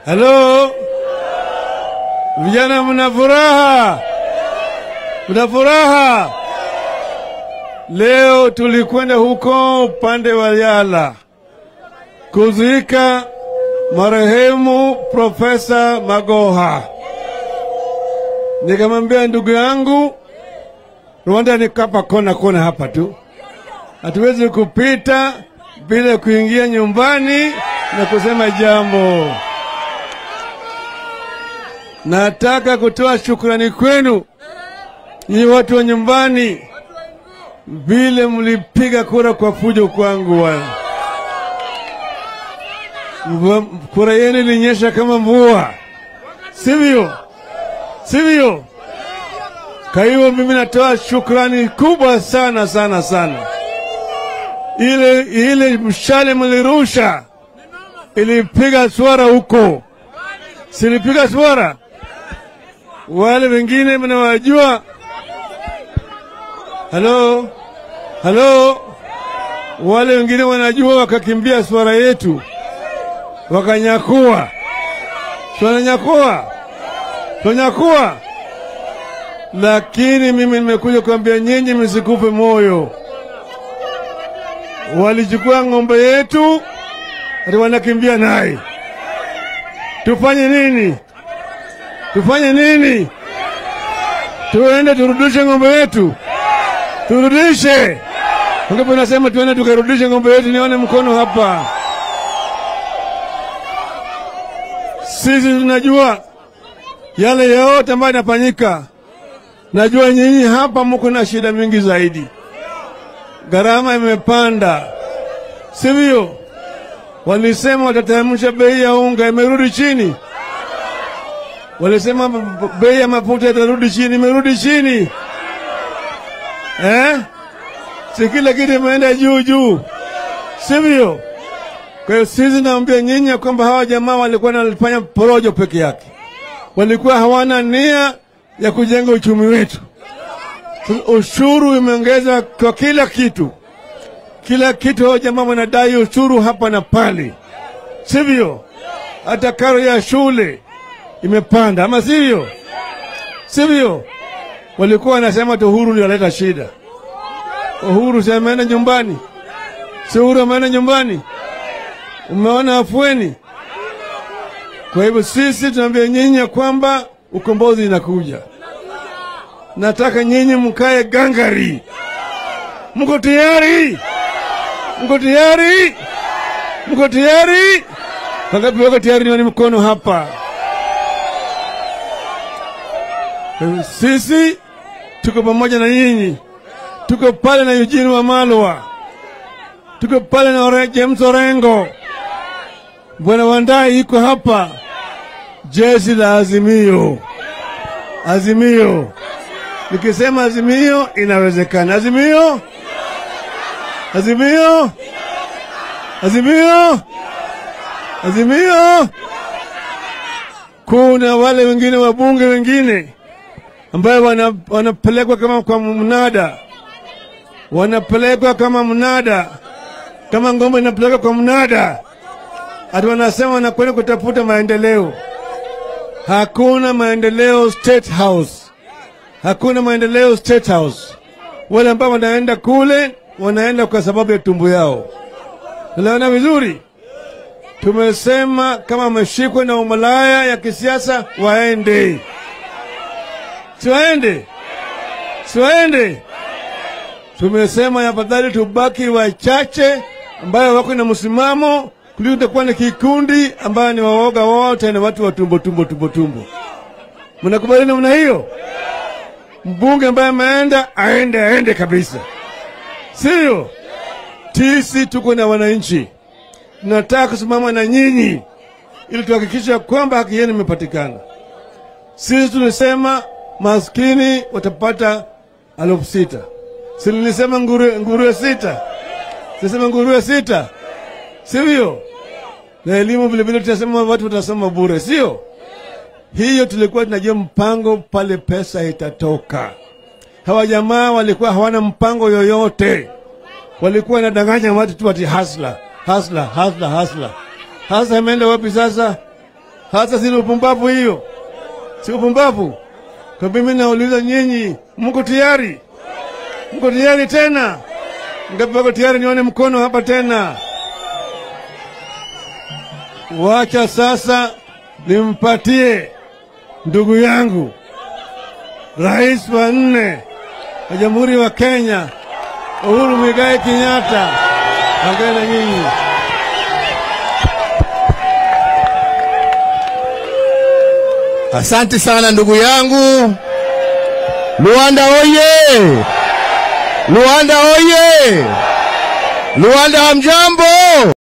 Halo, vijana, mna furaha? Mna furaha? Leo tulikwenda huko upande wa Yala kuzika marehemu Profesa Magoha. Nikamwambia ndugu yangu, Rwanda ni kapa kona kona hapa tu, hatuwezi kupita bila kuingia nyumbani na kusema jambo. Nataka kutoa shukrani kwenu nyinyi watu wa nyumbani, vile mlipiga kura kwa fujo kwangu. Wana Mvua- kura yenu ilinyesha kama mvua, sivyo? Sivyo? Kwa hiyo mimi natoa shukrani kubwa sana sana sana. Ile ile mshale mlirusha ilipiga swara huko, silipiga swara. Wale wengine mnawajua. Halo, halo, wale wengine wanajua, wakakimbia swara yetu wakanyakua, wananyakua, wananyakua. Lakini mimi nimekuja kuambia nyinyi msikufe moyo. Walichukua ng'ombe yetu, ati wanakimbia naye. Tufanye nini? Tufanye nini? Tuende turudishe ng'ombe yetu, turudishe. Ngapo nasema tuende tukarudishe ng'ombe yetu, nione mkono hapa. Sisi tunajua yale yote ambayo yanafanyika. Najua nyinyi hapa mko na shida mingi zaidi, gharama imepanda, sivyo? Walisema watateremsha bei ya unga, imerudi chini. Walisema b- bei ya mafuta itarudi chini, imerudi chini eh? Si kila kitu imeenda juu juu, sivyo? Kwa hiyo sisi naambia nyinyi ya kwamba hawa jamaa walikuwa wanafanya porojo peke yake, walikuwa hawana nia ya kujenga uchumi wetu. Ushuru imeongezwa kwa kila kitu, kila kitu. Hao jamaa wanadai ushuru hapa na pale, sivyo? Hata karo ya shule imepanda, ama sivyo? Sivyo? Walikuwa wanasema tu Uhuru ndio analeta shida. Uhuru si ameenda nyumbani? Si Uhuru ameenda nyumbani? Umeona afueni? Kwa hivyo sisi tunaambia nyinyi ya kwamba ukombozi inakuja. Nataka nyinyi mkae gangari. Mko tayari? Mko tayari? Mko tayari? Wangapi wako tayari? Nione mkono hapa. Kwa hivyo Sisi tuko pamoja na nyinyi, tuko pale na Eugene Wamalwa, tuko pale na Ore- James Orengo, Bwana Wandai iko hapa, jeshi la Azimio. Azimio, nikisema Azimio inawezekana. Azimio, Azimio, Azimio, Azimio. Kuna wale wengine wabunge wengine ambayo wana, wanapelekwa kama kwa mnada, wanapelekwa kama mnada, kama ngombe inapelekwa kwa mnada, ati wanasema wanakwenda kutafuta maendeleo. Hakuna maendeleo State House, hakuna maendeleo State House. Wale ambao wanaenda kule wanaenda kwa sababu ya tumbo yao. Unaona vizuri? Tumesema kama wameshikwa na umalaya ya kisiasa waende, siwaende, siwaende. Tumesema afadhali tubaki wachache ambayo wako na msimamo kuliko utakuwa na kikundi ambayo ni waoga wote na watu wa tumbo tumbo tumbo tumbo. Mnakubali namna hiyo? Mbunge ambaye ameenda aende, aende kabisa, sio? Sisi tuko na wananchi, tunataka kusimama na nyinyi ili tuhakikisha kwamba haki yenu imepatikana. Sisi tulisema maskini watapata elfu sita. Si nilisema nguruwe, nguruwe sita, silisema nguruwe sita, sivyo? Na elimu vilevile tunasema watu watasoma bure, sio? Hiyo tulikuwa tunajua mpango pale pesa itatoka. Hawa jamaa walikuwa hawana mpango yoyote, walikuwa wanadanganya watu tu ati hasla hasla hasla hasla. Hasa imeenda wapi sasa? Hasa si upumbavu hiyo, si upumbavu. Kwa mimi nauliza nyinyi, mko tayari? Mko tayari tena? Ngapi wako tayari? Nione mkono hapa tena. Wacha sasa nimpatie ndugu yangu rais wa nne wa Jamhuri wa Kenya Uhuru Muigai Kenyatta. Ongea na nyinyi. Asante sana ndugu yangu. Luanda oye! Luanda oye! Luanda hamjambo?